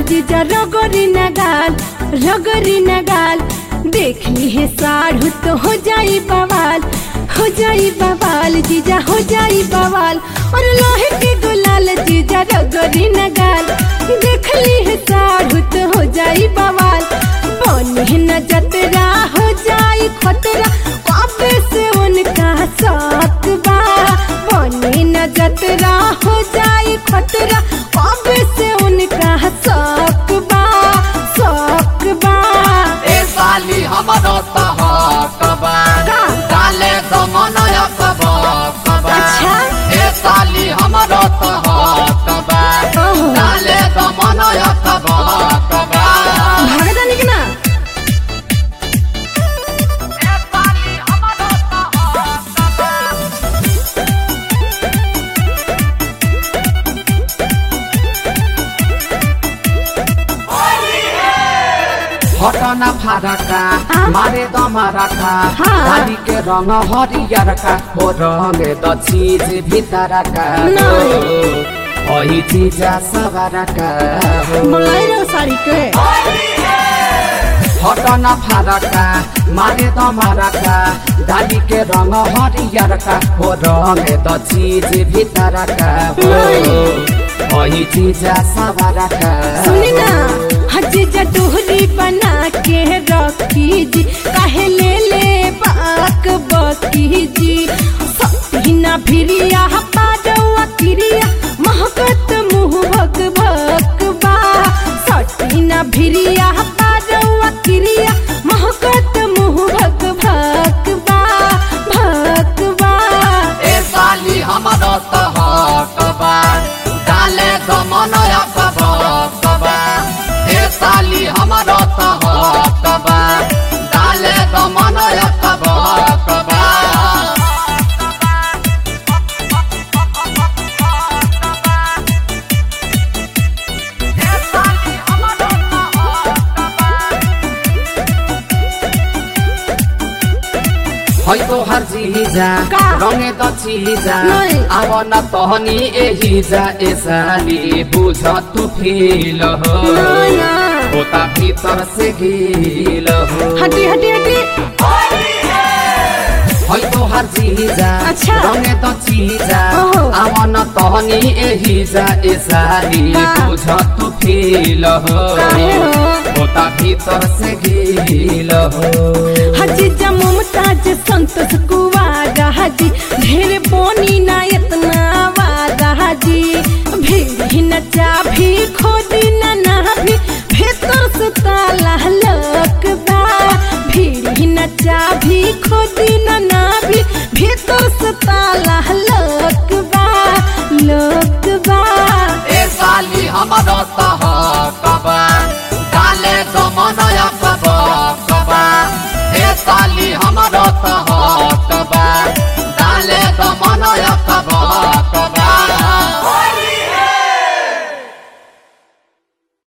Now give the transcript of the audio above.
जीजा रगरी नगाल रगरी नगाल देख ली है साढ़ू तो हो जाई बवाल हो जाई बवाल जीजा हो जाई बवाल और लोहे के गुलाल जीजा रगरी नगाल देख ली है साढ़ू तो हो जाई बवाल बनी न जतरा हो जाई खतरा पापे से उनका साथ बा बनी न जतरा हो जाई खतरा पापे से उनका साथ बा साथ बा ए साली हमरो सहकबा का? डाले दमनय कबा कबा अच्छा। ए साली हमरो सहकबा ओहो। डाले दमनय कबा कबा भागदा निक ना ए साली हमरो सहकबा हटना फारका हाँ? मारे दमरका हाँ। डाली के रंग हरियरका हो रंगे द चीज भितरका नहीं। ओही चीज सबरका हो मलाई रहो साड़ी के हटना फारका मारे दमरका डाली के रंग हरियरका हो रंगे द चीज भितरका हो नहीं। ओही चीज सबरका सुनी ना हजी जटोहरी बना के रखी जी काहे ले ले बाक बकी जी सतीना भिरिया पाडवा किरिया महकत मुँह भक भक बा सतीना भिरिया पाडवा किरिया महकत मुँह भक भक बा भक बा ए साली हमरो सहकबा डाले दमनय कबा कबा ए साली हमरो सहकबा डाले दमनय कबा कबा ए साली हमरो सहकबा है तो हर चीजा का? रंगे त चीजा नहीं। अब न तहनी एही जा एसाली बुझ तू फील हो नया। होता भीतर से गील हो हटी हटी हटी है तो हर चीजा अच्छा। रंगे त चीजा ओहो। अब न तहनी एही जा एसाली का? बुझ तू फील हो काहे हो? होता भीतर से गील हो हजी जा मुमताज संतोष कुवारा हजी ढेर बोनी ना इतना वादा हजी भी न चाभी खोदी न ना भी भीतर से ताला लक बा भीड़ न चाभी